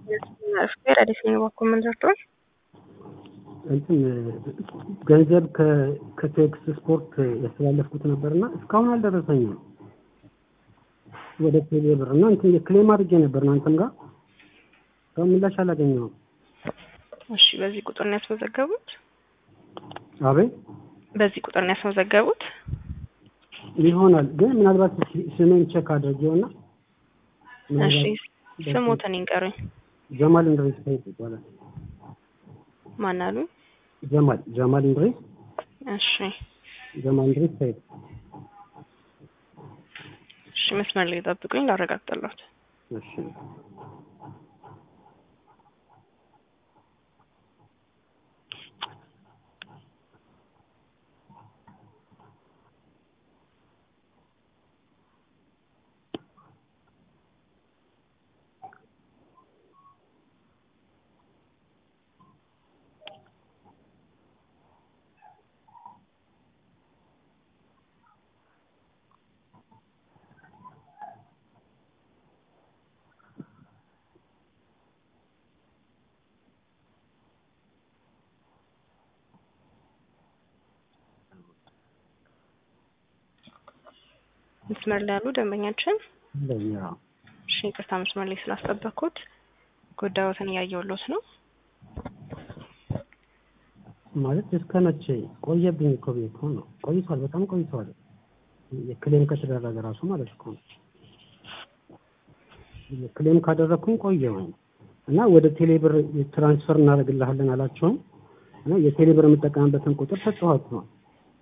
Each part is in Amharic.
አዲስ ነው በኩል ምን ደርቷል? እንትን ገንዘብ ከቴክስ ስፖርት ያስተላለፍኩት ነበርና እስካሁን አልደረሰኝም ወደ ቴሌ ብር እና እንትን ክሌም አድርጌ ነበር እናንተም ጋር እስካሁን ምላሽ አላገኘሁም። እሺ፣ በዚህ ቁጥር ነው ያስመዘገቡት? አቤት በዚህ ቁጥር ነው ያስመዘገቡት? ይሆናል ግን ምናልባት ስሜን ቼክ አድርጌውና እሺ፣ ስሞትን ይንገሩኝ። ጀማል እንድሪስ ሰይድ ይባላል። ማን አሉ? ጀማል ጀማል እንድሪስ እሺ፣ ጀማል እንድሪስ ሰይድ። እሺ፣ መስመር ላይ ጠብቁኝ ላረጋግጥልዎት። እሺ መስመር ላይ ያሉ ደንበኛችን እንደኛ እሺ፣ ይቅርታ መስመር ላይ ስላስጠበቅኩት ጉዳዮትን እያየሁሎት ነው። ማለት እስከ መቼ ቆየብኝ እኮ ብዬ እኮ ነው። ቆይቷል፣ በጣም ቆይቷል። ክሌም ከተደረገ ራሱ ማለት እኮ ነው። ክሌም ካደረግኩኝ ቆየሁኝ እና ወደ ቴሌብር ትራንስፈር እናደርግልሃለን አላቸውም እና የቴሌብር የምጠቀምበትን ቁጥር ሰጥኋቸው ነው።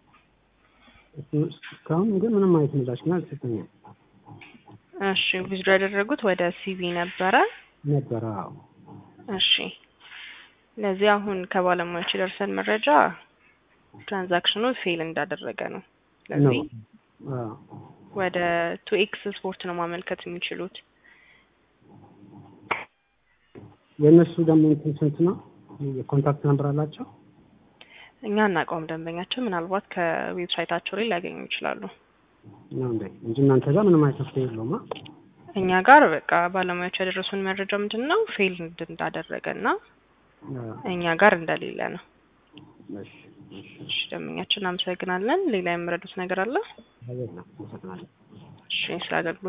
እስካሁን ግን ምንም አይነት ምላሽ ግን አልሰጠኝም እሺ፣ ዊዝድሮ ያደረጉት ወደ ሲቪ ነበረ ነበረ። አዎ እሺ ለዚህ አሁን ከባለሙያዎች የደርሰን መረጃ ትራንዛክሽኑ ፌል እንዳደረገ ነው። ስለዚህ አዎ ወደ ቱ ኤክስ ስፖርት ነው ማመልከት የሚችሉት። የእነሱ ደግሞ እንትን ስንት ነው? የኮንታክት ነምበር አላቸው? እኛ እናውቀውም ደንበኛቸው ምናልባት ከዌብሳይታቸው ላይ ሊያገኙ ይችላሉ። ነው እንዴ? እንጂ እናንተ ጋር ምንም አይነት መፍትሄ የለውም። እኛ ጋር በቃ ባለሙያዎች ያደረሱን መረጃ ምንድን ነው ፌል እንዳደረገ እና እኛ ጋር እንደሌለ ነው። እሺ እሺ እሺ ደንበኛችን እናመሰግናለን። ሌላ የምረዱት ነገር አለ? አቤት ነው። አመሰግናለሁ። እሺ ስለ አገልግሎት